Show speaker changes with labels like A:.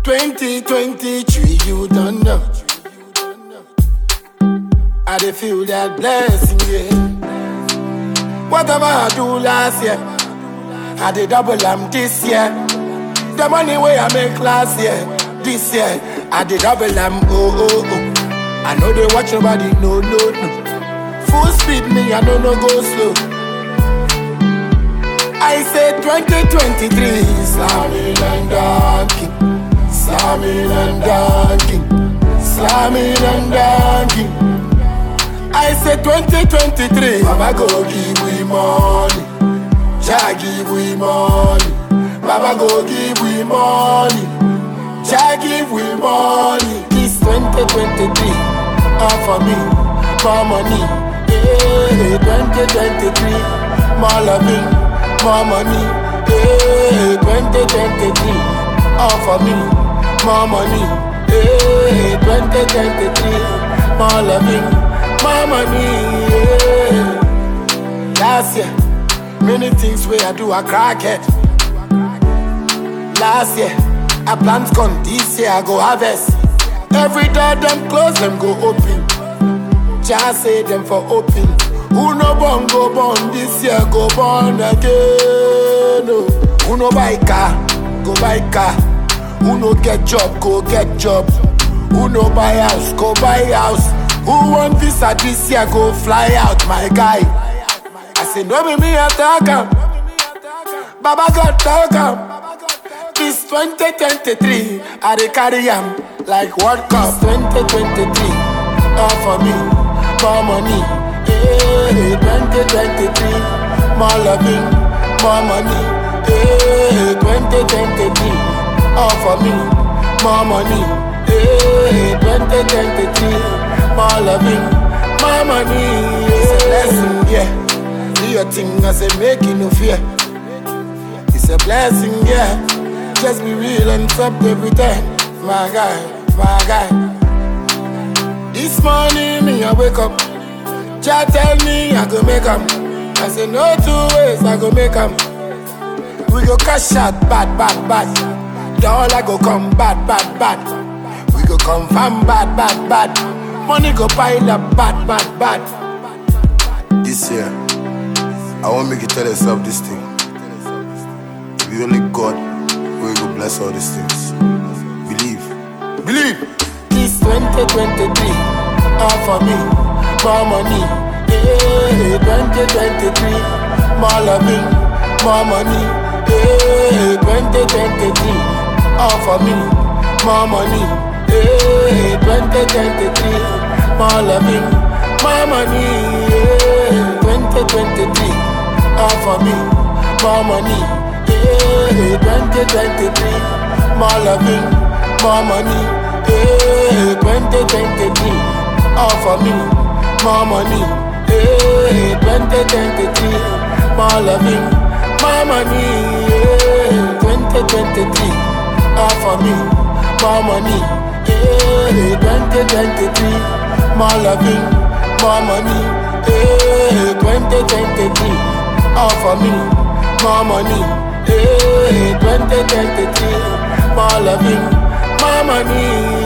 A: 2023, you don't know. I dey feel that blessing, yeah. Whatever I do last year, I dey double am this year. The money way I make last year, this year, I dey double am, oh, oh, oh. I know they watch nobody, no, no, no. Full speed, me, I don't know go slow. I say 2023, slamming and dunking, slamming and dunking, slamming and dunking. I say 2023, Baba go give we money, Jah give we money, Baba go give we money, Jah give we money. This 2023, all for me, more money, yeah. 2023, more loving, more money, yeah. 2023, all for me, more money, yeah. 2023, more loving. My money, yeah. Last year, many things where I do, I crack it. Last year, I plant corn, this year I go harvest. Every door them close, them go open. Just say them for open. Who no born go born this year, go born again. Oh. Who no buy car, go buy car. Who no get job, go get job. Who no buy house, go buy house. Who want visa this year, go fly out, my guy. I say, no be me attack am. Baba God talk am. This 2023, I dey carry am like World Cup. 2023, all for me, more money. Hey, 2023, more loving, more money. Hey, 2023, all for me, more money. Hey, 2023, more loving, more money. It's a blessing, yeah. Do your thing, I say, make you no fear. It's a blessing, yeah. Just be real and stop every time. My guy, my guy. This morning, me, I wake up. Jah tell me I go make 'em. I say, no two ways, I go make 'em. We go cash out, bad, bad, bad. Dollar go come, bad, bad, bad. We go confirm, bad, bad, bad. Money go pile up, bad, bad, bad.
B: This year, I want make you tell yourself this thing. It be only God who go bless all these things. Believe. Believe!
A: This 2023, all for me, more money. Hey, 2023, more loving, more money. Hey, 2023, all for me, more money. Hey, 2023, more loving, more money. Hey, 2023, all for me, more money. Hey, 2023, more loving, more money. Hey, 2023, all for me, more money. Hey, 2023, more loving, more money. Hey, 2023, all for me, more money. Hey, 2023, more loving, more money. Hey, 2023, all for me, more money. Hey, 2023, more loving, more money.